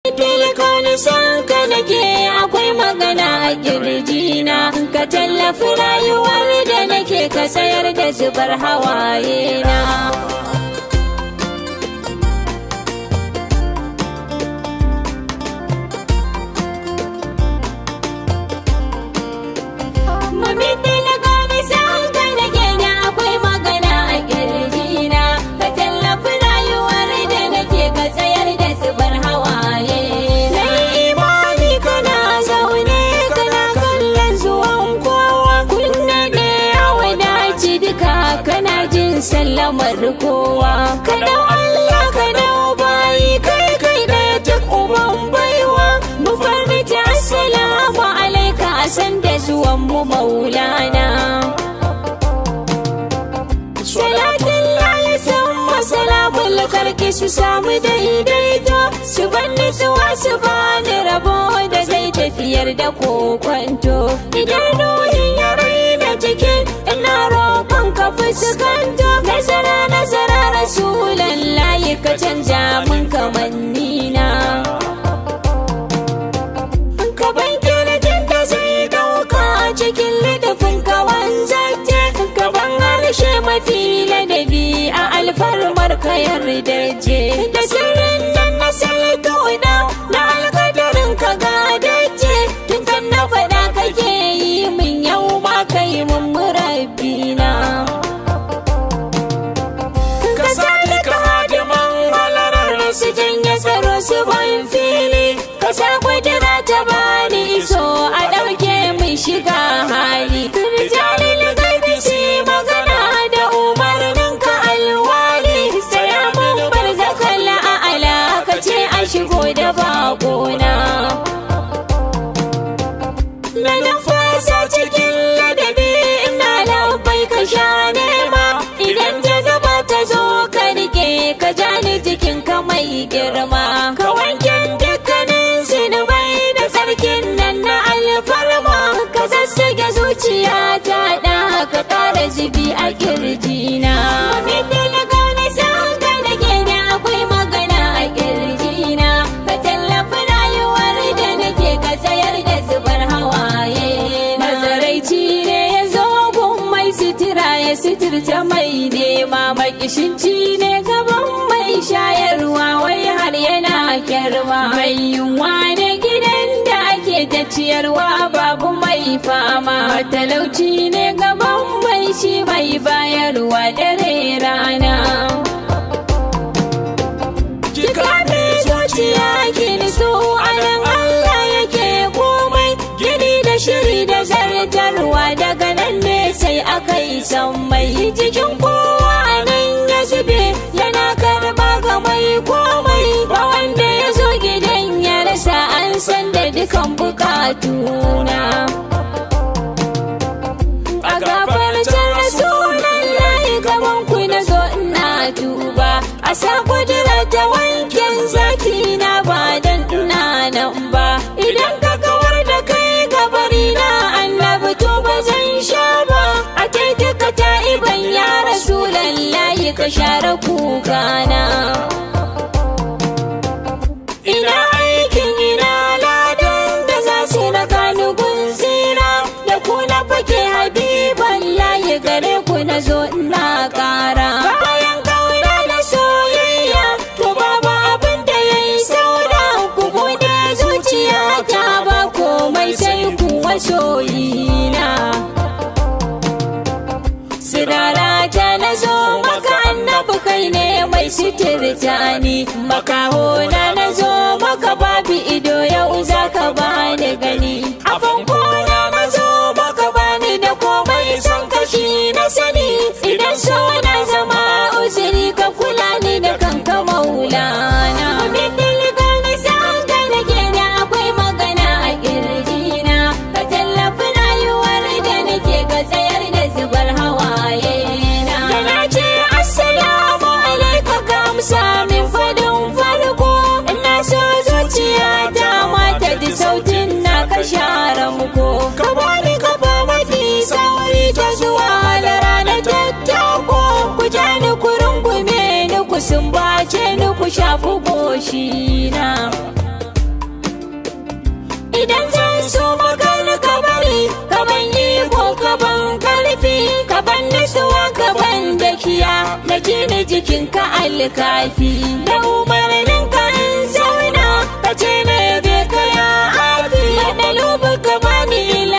Tilkoni san ka nake akwai magana a kirjina ka tallafi rayuwar da nake ka tsayar da zubar hawaye na. Mami tilkoni san ka nake da akwai magana a kirjina ka tallafi rayuwar da nake ka tsayar da zubar hawaye na. imani kana zaune kana kallon zuwan kowa kunne da ya wadaci duka kana jin sallamar kowa ka dau Allah ka dau bayi kai kai da duk uban baiwa mu farmita assalamu alaika a san da zuwan mu maulana Salatin layi san masalamun karki su samu daidaito su ban nutsuwa su bani rabo da zai tafiyar da kokwanto idan ruhin ya raina jikin ina roƙon ka fuskanto nasara nasara rasulan layi ka canja mun kamanni na ka ban kirjin da zai dauka a cikin littafin kawan zance ka ban harshe mafi ladabi a alfarmar ka yarda je da sirrin nan na sai kauda na alkadarin ka gadaje tun kan na faɗa kake yi min yau ma kai mun murabbina ka sani ka hadiman halarar su janye tsaro su ban fili ka sa kudura ta bani iso a ɗauke mai shiga hali rijalin gaibi su magana da umarnin ka alwali saya mun bar zakala a alaka ce a shigo da bakona na numfasa cikin ladabi ina labai ka sha nema idan jazaba ta zo ka rike ka ja ni jikin ka mai girma ka wanke dukkanin zinubai da sarkin nan na alfarma ka zassage zuciya ta da ka ƙara zubi a kirjina Mamin gane san ka nake da akwai magana a kirjina ka tallafi rayuwar da nake ka tsayar da zubar hawaye mazaraici ne ya zo gun mai sutura ya suturta mai nema makishinci ne gaban mai shayarwa wai har yana kyarwa mai yunwa ne gidan da ake ta ciyarwa babu mai fama talauci ne gaban mai shi mai bayarwa dare rana Kikafi zuciya gini su anan Allah yake komai gini da shiri da zartarwa daga nan ne sai aka yi mai jikin kowa nan ya zube yana karba ga mai komai ba wanda ya zo gidan ya rasa an san da dukan bukatuna a gafarcin rasulan layi gaban ku na zo ina duba a sa kudura ta wankin zaki na ba dan ina nan ba idan ka kawar da kai gabari na annabi to ba zan sha ba a kai duka ta iban ya rasulan layi ka share kukana ina aikin ina ladan da za su raka ni gunzira da ku na fake habiban layi gare ku na zo ina kara bayan kauna da soyayya to babu abin da ya yi saura ku bude zuciya ta ba komai sai ku wasoyina Sirara ta na zo maka annabi kai ne mai sitirta ni makaho na na zo maka babu ido yau za ka bani gani a fankona na zo maka bani da komai son kashi na sani idan so na zama uzuri ka kula ni da kanka maulana Min dilga ni san ka nake da akwai magana a kirjina ka tallafi rayuwar da nake ka tsayar da zubar hawaye na da na ce assalamu alaika ka amsa min fadin farko ina so zuciya ta mata ji sautin na ka share muku ka bani kafa mafi sauri ta zuwa da rana tattako ku ja ni ku rungume ni ku sumbace ni ku shafi goshi na gaskiya na ji ni jikinka alkafi da umarnin